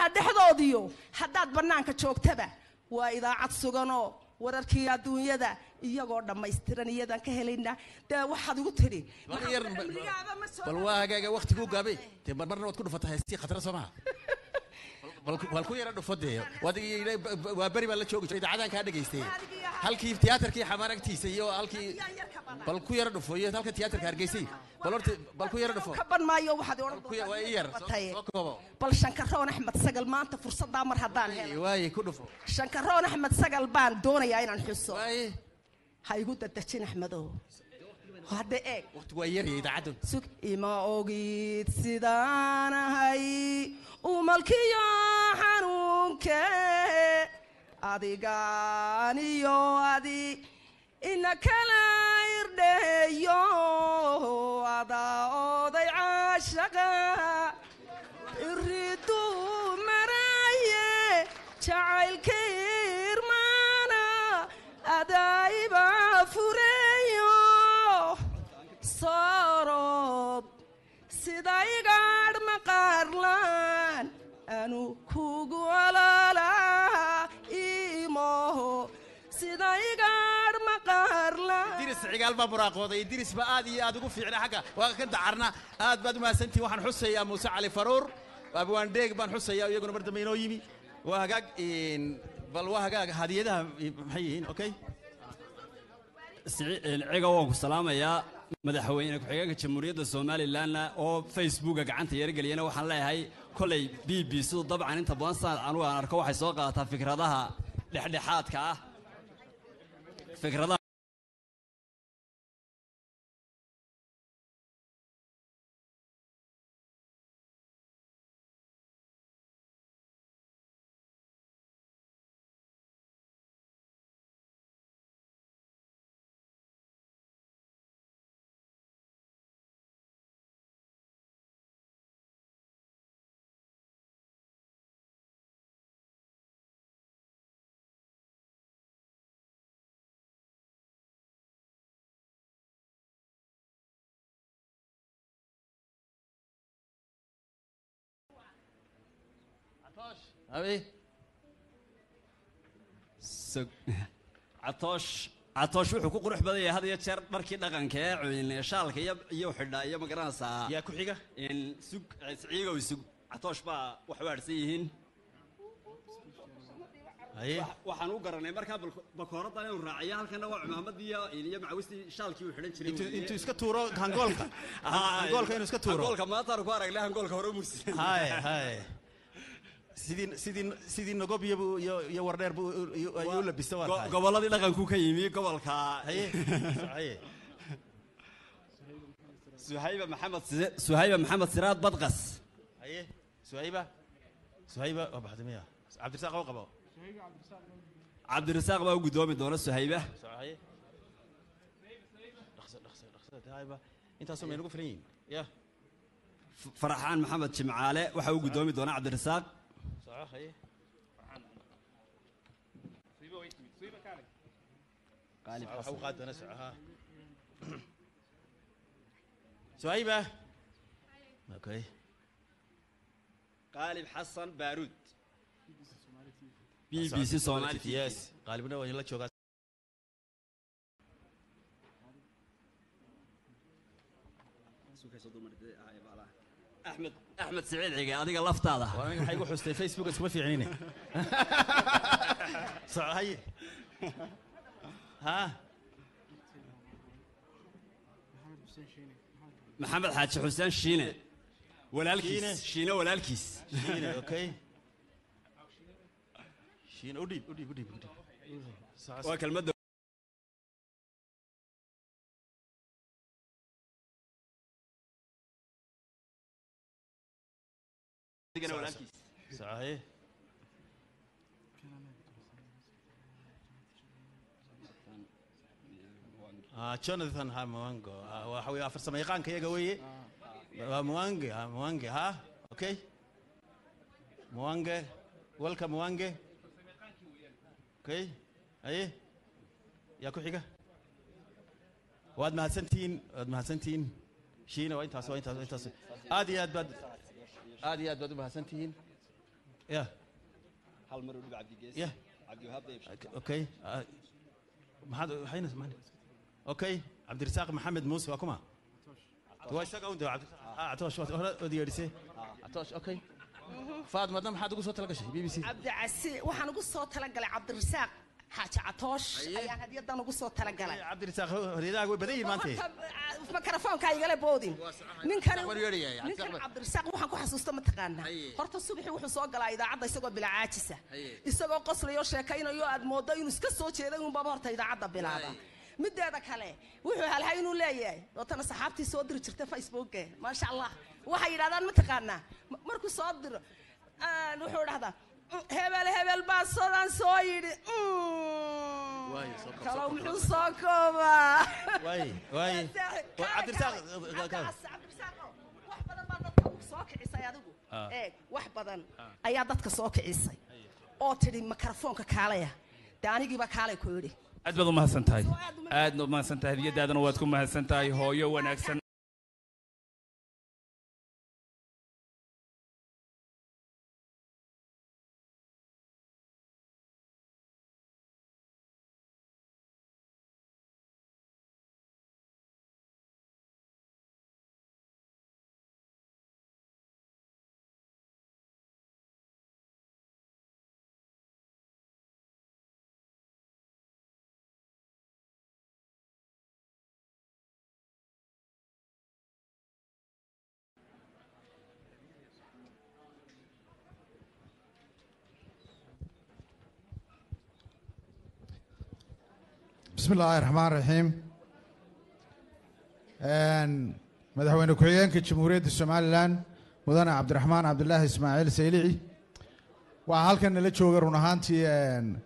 idaacadaha dhexdoodiyo haddaad bannaanka joogtaba waa idaacad suganoo wararkii adduunyada iyagoo dhammaystiran iyadaan ka helaynaa dee waxaad igu tidhi bal yar cimrigaaba ma soo bal waa hagaaga waqtiguu gaabay dee mar marna waad ku dhufata heestii khatara soo maha bal bal ku yara dhufo dee waad ii- waa beri baa la joogi jiray idaacadaan kaa dhegaystay halkii tiyaatarkii xamaar agtiisa iyo halkii bal ku yara dhufo iyo halka tiyaatarka hargeysay bal horta bal ku yara dhufo ka ban maayo waxaad odhan Ku yar- waa ii yar soo- doontaa soo koobo bal shankaroon axmed sagal maanta fursaddaa mar haddaan helo waaye ku dhufo shankaroon axmed sagal baan doonayaa inaan xuso waaye ha igu dadejin axmedow hadda eeg waqtigu waa yarya idaacaddu sug ima ogid sidaan ahay umalkiyo xanuunke adigaaniyo adi ina kala irdheeyo adaa oday caashaqa iridu maraye jacaylka irmaana adaa'iba fureeyo soorod sida igaadh maqaarlaan anu kugu ololaa imoho sida igaadh maqaarlaan diris cigaal baa buraaqooday diris ba aad iyo aad ugu fiicna xagga waa ka dacarna aad baad umahadsantihin waxaan xusayaa muuse cali faruur abwaan dheeg baan xusayaa iyaguna mar dambe inoo yimi waa hagaag in bal waa hagaag hadiyadaha maxay yihiin okay ciga waan ku salaamayaa madaxweyne ku-xigeenka jamhuuriyadda somalilanna oo facebooka gacanta yargeliyana waxaan leeyahay kolay b b sidu dabcan inta badan sanad anugu aan arko waxay soo qaadataa fikradaha dhexdhexaadka ah fikradaha Abi, Sug- catoosh catoosh wuxuu ku qurux badan yahay had iyo jeer dharkii dhaqanka ee cuyne shaalka iyo iyo xidha iyo magaranaysaa yaa ku xiga in sug ciigow sug catoosh baa wax waadhsan yihiin haye waxaan u garanay markaa bal- bakooradan inuu raaciyo halkana waa cumaamadii iyo iyo macawistii shaalkii uu xidhan jiray intuu weeye. intuu iska tuuro hangoolka Ah, hangoolka inuu iska tuuro hangoolka maantaan ku aragnay hangoolka hore mursi haye haye sidii sidii sidii nogob iyo buu- iyo iyo wardheer buu iyo- ayuu u labista waa tahay gobolladii dhaqanku ka yimi gobolka haye haye suhayba maxamed Si- suhayba maxamed siraad badqas haye suhayba suhayba waa baxday miya cabdirasaaq oo qabo cabdirasaaq baa u guddoomi doona suhayba haye dhaqso dhaqso dhaqso hayba intaasoo may nagu filan yihiin ya F- faraxaan maxamed jimcaale waxaa u guddoomi doona cabdirasaaq soco haye waxa u qaadi doona soco ha suhayba okay qaalib xasan baaruud b b c somali yes qaalibna waa la joogaa axmed axmed siciid cige adiga laftaada waa aniga maxay igu xustay facebook iskuma fiicnine soco haye ha maxamed xaaji xuseen shiine Shiine. walaalkiis shiine walaalkiis shiine okay shiine u dhiib u dhiib u dhiib u dhiib Soco, waa kelmadda adigana walaalkiis soco haye Ah, jonathan ha mwango Ah, waxa weye farsamo yaqaanka iyaga weeye waa mwange ha mwange ha okay mwange welcome mwange okay haye yaa ku xiga waad mahadsantihiin waad mahadsantihiin shiina waa intaas waa intaas waa intaas aad iyo aad baad aad iyo aad baad u mahadsantihiin ya hal mar u dhib cabdigees ya cabdiwahaab dayib okay ah, maxaad waxayna samayn okay cabdirasaaq maxamed muuse waa kuma waa isaga un de cabdirasaaq ah atoosh waa hore od yeedhisay atoosh okay faadmadna maxaad ugu soo tala gashay b b c cabdicasi waxaan ugu soo talagalay cabdirasaaq xaaji catoosh ayaan hadiyadan ugu soo talagalay cabdirasaaq horyadaha way badan yihiin maanta Horta, makarafoonka igala boodin ninkani Cabdirasaaq baan yeedhaya, ninkan Cabdirasaaq baan- cabdirasaaq waxaan ku xasuusta mataqaanaa Haye. horta subaxii wuxuu soo galaa idaacadda isagoo bila caajisa Haye. isagoo qoslayo sheekaynayo aad moodo inuu iska soo jeeday unbaba horta idaacadda bilaaba Haye. mideeda kale wuxuu halhay inuu leeyahay dootana saxaabtii soo diri jirta facebooke maasha allah waxay yidhahdaan mataqaanaa m- markuu soo diro aan wuxuu dhahdaa "Mm, hebel hebel baa sodan soo yidhi Mm." Waayo, soo koob, kalow soo koob, muxuu soo soo koobaa waay waay Waa cabdirasaaq wax badan baa dadka soo kicisay adigu Ah. eeg wax badan ayaa dadka soo kicisay oo tidhi makarafoonka kaalaya dee anigiiba kaalay ku yidhi aad baad u mahadsan tahay Soo aad u mahadsan- aadna u mahadsan tahay hadiyadaadana waad ku mahadsan tahay hooyo wanaagsan بسم الله الرحمن الرحيم madaxweyne ku-xigeenka jamhuuriyadda somalilan mudane cabdiraxmaan cabdulaahi ismaaciil saylici waxaa halkan nala jooga run ahaantii